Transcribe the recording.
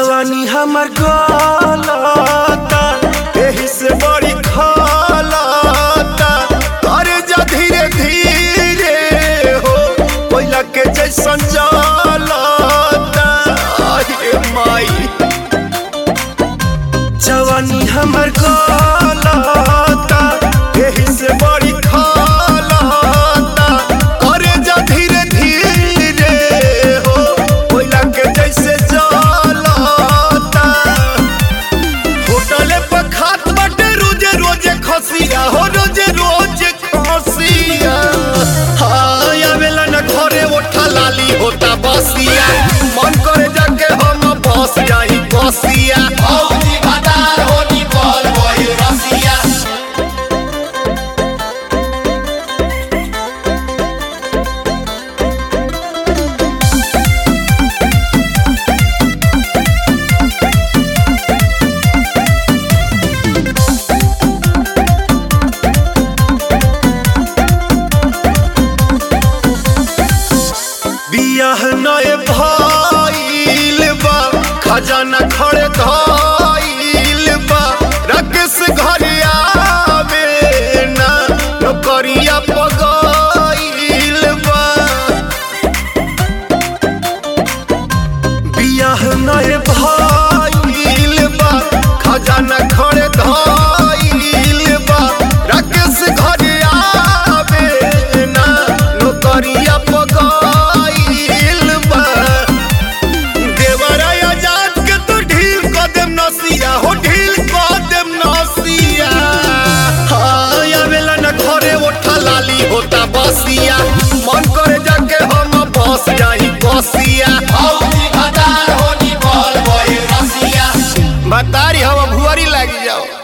जवानी हमर गलता एही से बड़ी खलता करे जा धीरे धीरे हो कोयला के जैसन जलता आये माई जवानी हमर गलता एही से बड़ी खलता करे जा धीरे धीरे हो कोयला के जैसे जलता होटले पर खात बाटे रोजे रोजे खसिया हो रोजे रोजे खसिया हाय आवेला न घरे ओठा लाली होता बसिया मन करे जाके हम बस जाई बसिया औजी बाजार होनी बोल वही रसिया बियाह नए भइल बा खजाना खड़े धइल बा राकेश घर आवे ना नौकरिया पगइल बा बियाह नए भइल बा खजाना खड़े धइल बा राकेश घर आवे ना नौकरिया पगइल बा देवरा आजाद के तो ढील क देम नसिया हो ढील क देम नसिया हाय आवेला न घरे ओठा लाली होता बसिया मन करे जाके हम बस जाई बसिया औजी बाजार होनी बोल वही रसिया बतारी हम भुआरी लागी जाओ